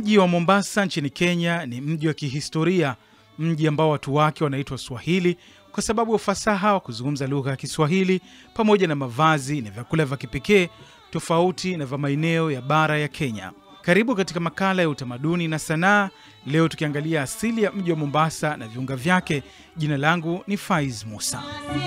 Mji wa Mombasa nchini Kenya ni mji wa kihistoria, mji ambao watu wake wanaitwa Swahili kwa sababu ya ufasaha wa kuzungumza lugha ya Kiswahili pamoja na mavazi na vyakula vya kipekee tofauti na vya maeneo ya bara ya Kenya. Karibu katika makala ya utamaduni na sanaa, leo tukiangalia asili ya mji wa Mombasa na viunga vyake. Jina langu ni Faiz Musa.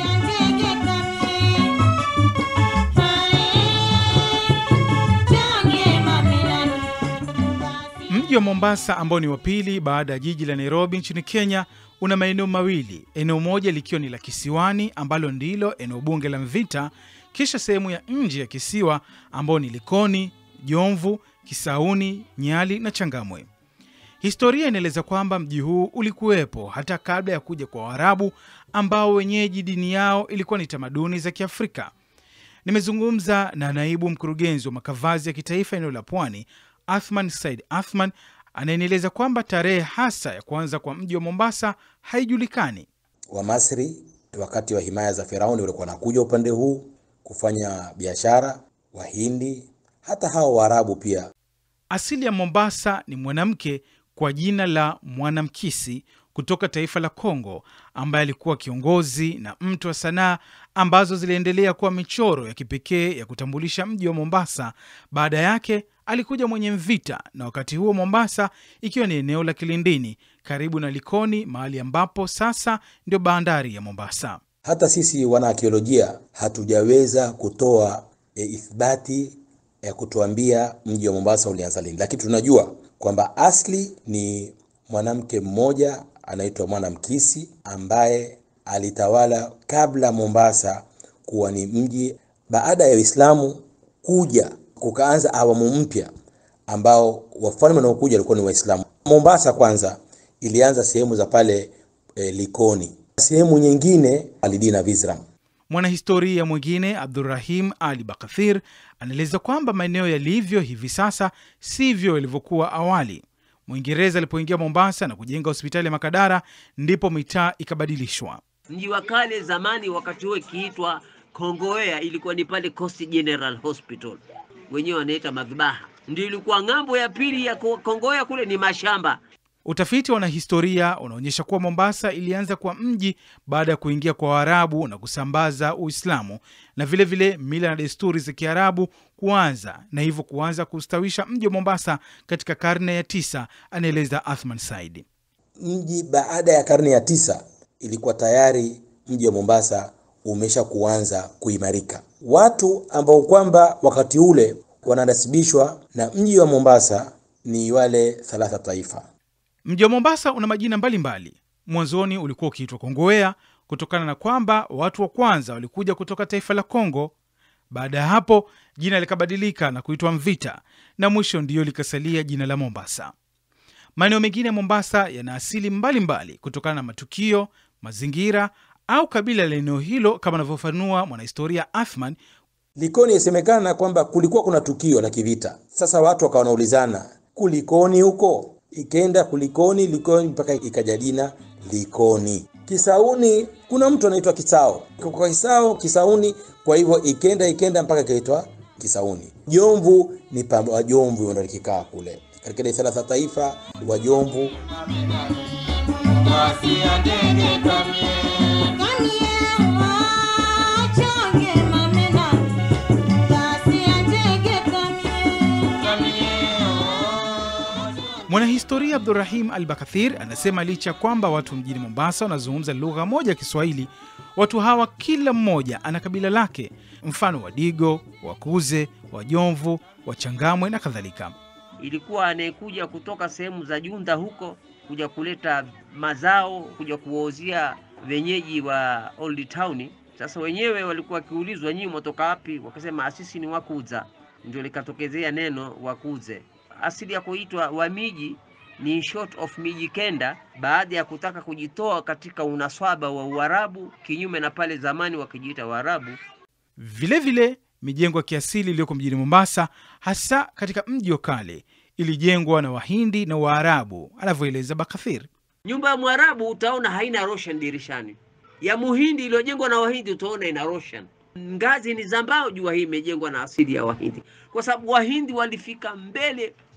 Mji wa Mombasa ambao ni wa pili baada ya jiji la Nairobi nchini Kenya una maeneo mawili, eneo moja likiwa ni la kisiwani ambalo ndilo eneo bunge la Mvita, kisha sehemu ya nje ya kisiwa ambao ni Likoni, Jomvu, Kisauni, Nyali na Changamwe. Historia inaeleza kwamba mji huu ulikuwepo hata kabla ya kuja kwa Waarabu ambao wenyeji dini yao ilikuwa ni tamaduni za Kiafrika. Nimezungumza na naibu mkurugenzi wa makavazi ya kitaifa eneo la Pwani, Athman Said Athman, anayenieleza kwamba tarehe hasa ya kuanza kwa mji wa Mombasa haijulikani. Wamasri wakati wa himaya za Firauni walikuwa wanakuja upande huu kufanya biashara, Wahindi, hata hao Waarabu pia. Asili ya Mombasa ni mwanamke kwa jina la Mwanamkisi kutoka taifa la Kongo, ambaye alikuwa kiongozi na mtu wa sanaa ambazo ziliendelea kuwa michoro ya kipekee ya kutambulisha mji wa Mombasa. Baada yake alikuja mwenye Mvita, na wakati huo Mombasa ikiwa ni eneo la Kilindini karibu na Likoni, mahali ambapo sasa ndio bandari ya Mombasa. Hata sisi wanaakiolojia hatujaweza kutoa e, ithibati ya kutuambia mji wa Mombasa ulianza lini, lakini tunajua kwamba asli ni mwanamke mmoja anaitwa Mwanamkisi ambaye alitawala kabla Mombasa kuwa ni mji. Baada ya Uislamu kuja, kukaanza awamu mpya ambao wafalme wanaokuja walikuwa ni Waislamu. Mombasa kwanza ilianza sehemu za pale e, Likoni, sehemu nyingine Alidina Vizram. Mwanahistoria mwingine Abdurrahim Ali Bakathir anaeleza kwamba maeneo yalivyo hivi sasa sivyo yalivyokuwa awali. Mwingereza alipoingia Mombasa na kujenga hospitali ya Makadara, ndipo mitaa ikabadilishwa. Mji wa kale zamani, wakati huo ikiitwa Kongowea, ilikuwa ni pale Coast General Hospital, wenyewe wanaita madhabaha, ndio ilikuwa ng'ambo ya pili ya Kongowea, kule ni mashamba. Utafiti wa wanahistoria unaonyesha kuwa Mombasa ilianza kwa mji baada ya kuingia kwa Waarabu na kusambaza Uislamu na vilevile vile mila na desturi za Kiarabu kuanza na hivyo kuanza kustawisha mji wa Mombasa katika karne ya tisa, anaeleza Athman Said. Mji baada ya karne ya tisa ilikuwa tayari mji wa Mombasa umesha kuanza kuimarika. Watu ambao kwamba wakati ule wananasibishwa na mji wa Mombasa ni wale thalatha taifa. Mji wa Mombasa una majina mbalimbali. Mwanzoni ulikuwa ukiitwa Kongowea kutokana na kwamba watu wa kwanza walikuja kutoka taifa la Kongo. Baada ya hapo jina likabadilika na kuitwa Mvita, na mwisho ndiyo likasalia jina la Mombasa. Maeneo mengine ya Mombasa yana asili mbalimbali kutokana na matukio, mazingira au kabila la eneo hilo, kama anavyofanua mwanahistoria Athman. Likoni yasemekana kwamba kulikuwa kuna tukio la kivita. Sasa watu wakawa wanaulizana kulikoni huko ikenda kulikoni Likoni mpaka ikaja jina Likoni. Kisauni kuna mtu anaitwa Kisao, kwa Kisao Kisauni, kwa hivyo ikenda ikenda mpaka ikaitwa Kisauni. Jomvu ni pamba Wajomvu ndio likikaa kule katika ile thalatha taifa Wajomvu. Mwanahistoria Abdurrahim Al Bakathir anasema licha ya kwamba watu mjini Mombasa wanazungumza lugha moja ya Kiswahili, watu hawa kila mmoja ana kabila lake, mfano Wadigo, Wakuze, Wajomvu, Wachangamwe na kadhalika. Ilikuwa anayekuja kutoka sehemu za Junda huko kuja kuleta mazao, kuja kuwauzia wenyeji wa Old Town. Sasa wenyewe walikuwa wakiulizwa, nyinyi mwatoka wapi? Wakasema sisi ni Wakuza, ndio likatokezea neno Wakuze. Asili ya kuitwa Wamiji ni short of miji kenda, baada ya kutaka kujitoa katika unaswaba wa Uarabu, kinyume na pale zamani wakijiita Waarabu. Vilevile mijengo ya kiasili iliyoko mjini Mombasa, hasa katika mji wa kale, ilijengwa na Wahindi na Waarabu, anavyoeleza Bakathir. Nyumba ya Mwarabu utaona haina roshan dirishani, ya Muhindi iliyojengwa na Wahindi utaona ina roshan. Ngazi ni za mbao, jua hii imejengwa na asili ya Wahindi, kwa sababu Wahindi walifika mbele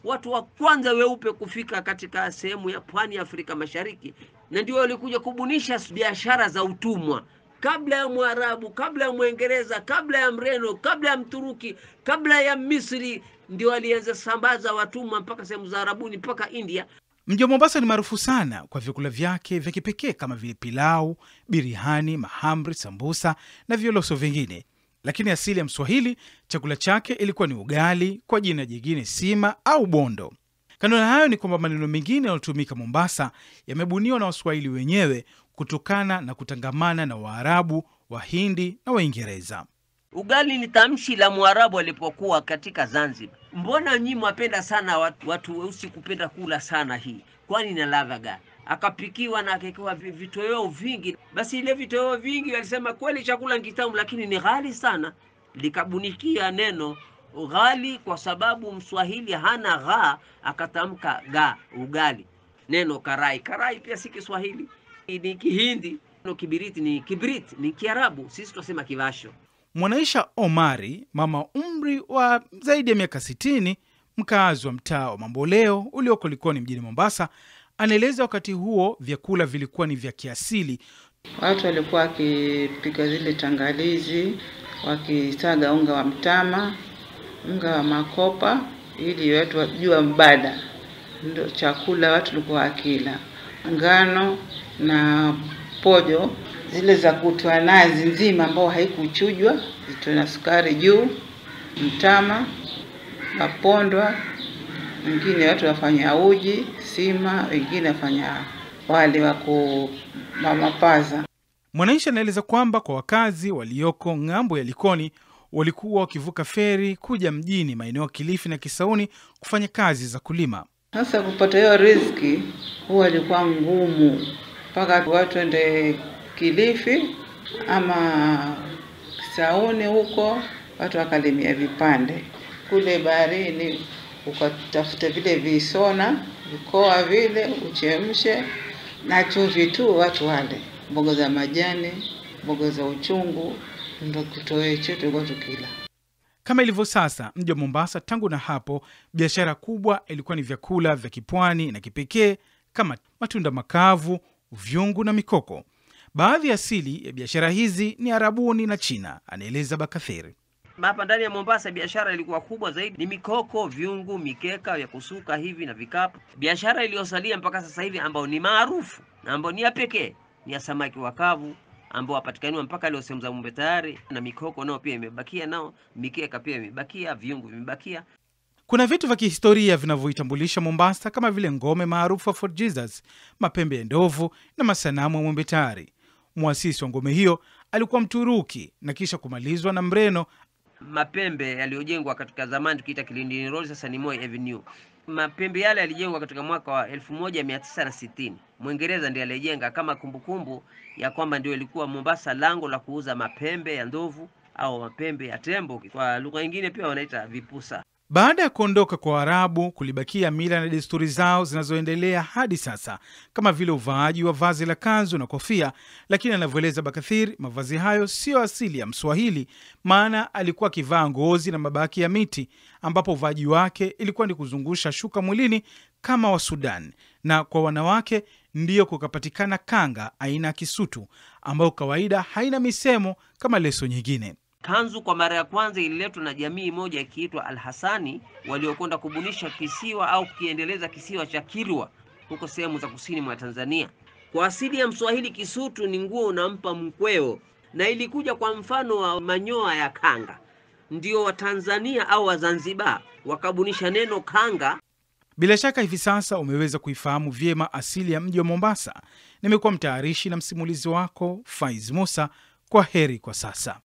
watu wa kwanza weupe kufika katika sehemu ya pwani ya Afrika Mashariki, na ndio walikuja kubunisha biashara za utumwa kabla ya Mwarabu, kabla ya Mwingereza, kabla ya Mreno, kabla ya Mturuki, kabla ya Misri, ndio walianza sambaza watumwa mpaka sehemu za Arabuni mpaka India. Mji wa Mombasa ni maarufu sana kwa vyakula vyake vya kipekee kama vile pilau, birihani, mahamri, sambusa na violoso vingine. Lakini asili ya Mswahili, chakula chake ilikuwa ni ugali, kwa jina jingine sima au bondo. Kando na hayo ni kwamba maneno mengine yanayotumika Mombasa yamebuniwa na Waswahili wenyewe kutokana na kutangamana na Waarabu, Wahindi na Waingereza. Ugali ni tamshi la Mwarabu alipokuwa katika Zanzibar. Mbona nyinyi mwapenda sana watu, watu weusi kupenda kula sana hii, kwani ina ladha gani? Akapikiwa na akawekewa vi- vitoweo vingi. Basi ile vitoweo vingi walisema kweli chakula ni kitamu, lakini ni ghali sana. Likabunikia neno ghali kwa sababu Mswahili hana gha, akatamka ga, ugali. Neno karai, karai pia si Kiswahili, ni Kihindi. Neno kibiriti ni kibrit, ni Kiarabu, sisi tunasema kivasho. Mwanaisha Omari, mama umri wa zaidi ya miaka 60, mkaazi wa mtaa wa Mamboleo ulioko Likoni mjini Mombasa, anaeleza wakati huo vyakula vilikuwa ni vya kiasili. Watu walikuwa wakipika zile tangalizi, wakisaga unga wa mtama, unga wa makopa, ili watu wajua mbada. Ndio chakula watu walikuwa wakila, ngano na pojo zile za kutwa nazi nzima, ambao haikuchujwa, zitoe na sukari juu, mtama, mapondwa, wengine watu wafanya uji, sima, wengine wafanya wali wa ku mamapaza. Mwanaisha anaeleza kwamba kwa wakazi walioko ng'ambo ya Likoni walikuwa wakivuka feri kuja mjini maeneo ya Kilifi na Kisauni kufanya kazi za kulima. Sasa kupata hiyo riziki huwa ilikuwa ngumu, mpaka watu ende Kilifi ama Sauni huko, watu wakalimia vipande kule baharini, ukatafuta vile visona vikoa vile uchemshe na chumvi tu, watu wale mboga za majani, mboga za uchungu, ndo kitoweo chetu tulikuwa tukila. Kama ilivyo sasa, mji wa Mombasa tangu na hapo, biashara kubwa ilikuwa ni vyakula vya kipwani na kipekee kama matunda makavu, vyungu na mikoko. Baadhi ya asili ya biashara hizi ni Arabuni na China, anaeleza Bakatheri. Hapa ndani ya Mombasa biashara ilikuwa kubwa zaidi ni mikoko, vyungu, mikeka ya kusuka hivi na vikapu. Biashara iliyosalia mpaka sasa hivi ambayo ni maarufu na ambayo ni ya pekee ni ya samaki wakavu ambao wapatikaniwa mpaka leo sehemu za Mombe tayari, na mikoko nao pia imebakia, nao mikeka pia imebakia, vyungu vimebakia. Kuna vitu vya kihistoria vinavyoitambulisha Mombasa kama vile ngome maarufu ya Fort Jesus, mapembe ya ndovu na masanamu ya Mwembe Tayari. Mwasisi wa ngome hiyo alikuwa Mturuki na kisha kumalizwa na Mreno mapembe yaliyojengwa katika zamani tukiita Kilindini Road, sasa ni Moi Avenue. Mapembe yale yalijengwa katika mwaka wa 1960. Mwingereza ndiye alijenga kama kumbukumbu ya kwamba ndio ilikuwa Mombasa lango la kuuza mapembe ya ndovu au mapembe ya tembo, kwa lugha nyingine pia wanaita vipusa. Baada ya kuondoka kwa Waarabu, kulibakia mila na desturi zao zinazoendelea hadi sasa, kama vile uvaaji wa vazi la kanzu na kofia. Lakini anavyoeleza Bakathiri, mavazi hayo siyo asili ya Mswahili, maana alikuwa akivaa ngozi na mabaki ya miti, ambapo uvaaji wake ilikuwa ni kuzungusha shuka mwilini kama wa Sudan, na kwa wanawake ndiyo kukapatikana kanga aina ya kisutu, ambayo kawaida haina misemo kama leso nyingine. Kanzu kwa mara ya kwanza ililetwa na jamii moja ikiitwa Al-Hasani waliokwenda kubunisha kisiwa au kukiendeleza kisiwa cha Kilwa huko sehemu za kusini mwa Tanzania. Kwa asili ya Mswahili, kisutu ni nguo unampa mkweo, na ilikuja kwa mfano wa manyoya ya kanga. Ndio Watanzania au Wazanzibar wakabunisha neno kanga. Bila shaka hivi sasa umeweza kuifahamu vyema asili ya mji wa Mombasa. Nimekuwa mtayarishi na msimulizi wako Faiz Musa. Kwa heri kwa sasa.